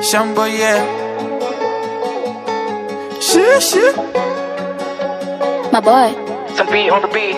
Shambo, yeah. Shit, shit. My boy. Some beat on the beat.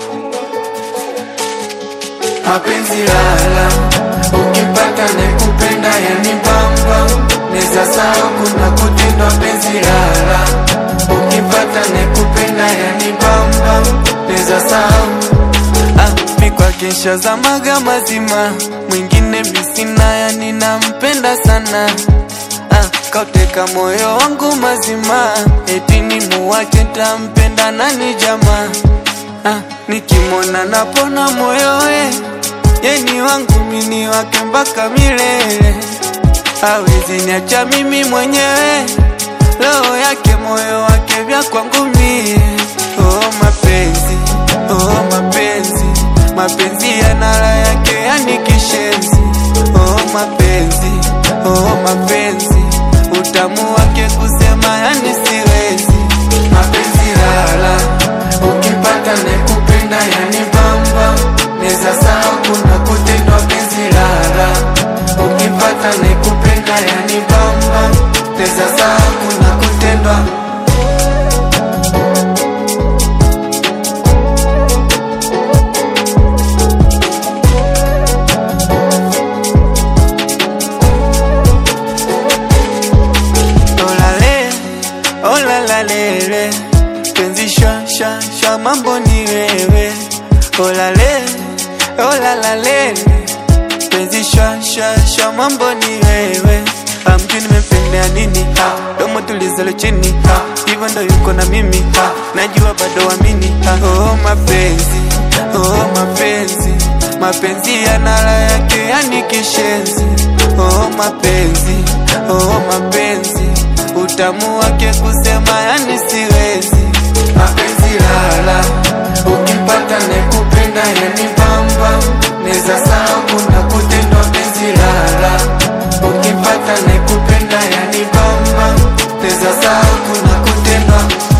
Mapenzi lala, ukipata nekupenda yani bamba, neza sawa kuna kutendwa penzi lala, ukipata nekupenda yani bamba, neza sawa ah, mi kwake nshazamaga mazima, mwingine misina yani nampenda sana ah, kauteka moyo wangu mazima, eti ni muwache tampenda nani jamaa ah, nikimwona napona moyo we yeni wangu mini wake mpaka milele, hawezi niacha mimi mwenyewe, roho yake moyo wake vya kwangu mie. Oh mapenzi, oh mapenzi, mapenzi yana raha yake yani kishenzi. Oh mapenzi, oh mapenzi, utamu wake kusema yani siwezi. Mapenzi lala, ukipata nekupenda yani bamba, neza sawa kuna kutendwa penzi lala, ukipata nekupenda yani bamba, neza sawa kuna kutendwa olale olalalele penzi shwa shwa shwa mambo ni wewe olale olalalele penzi shwa shwa shwa mambo ni wewe amjui nimependea nini ha, domo tulizalo chini ha, hivyo ndo yuko na mimi ha, najua bado amini ha, oh mapenzi oh mapenzi mapenzi yana raha yake yani kishenzi oh mapenzi oh mapenzi utamu wake kusema yani siwezi mapenzi lala ukipata nekupenda yani bamba neza sawa kuna kutendwa penzi lala ukipata nekupenda yani bamba neza sawa kuna kutendwa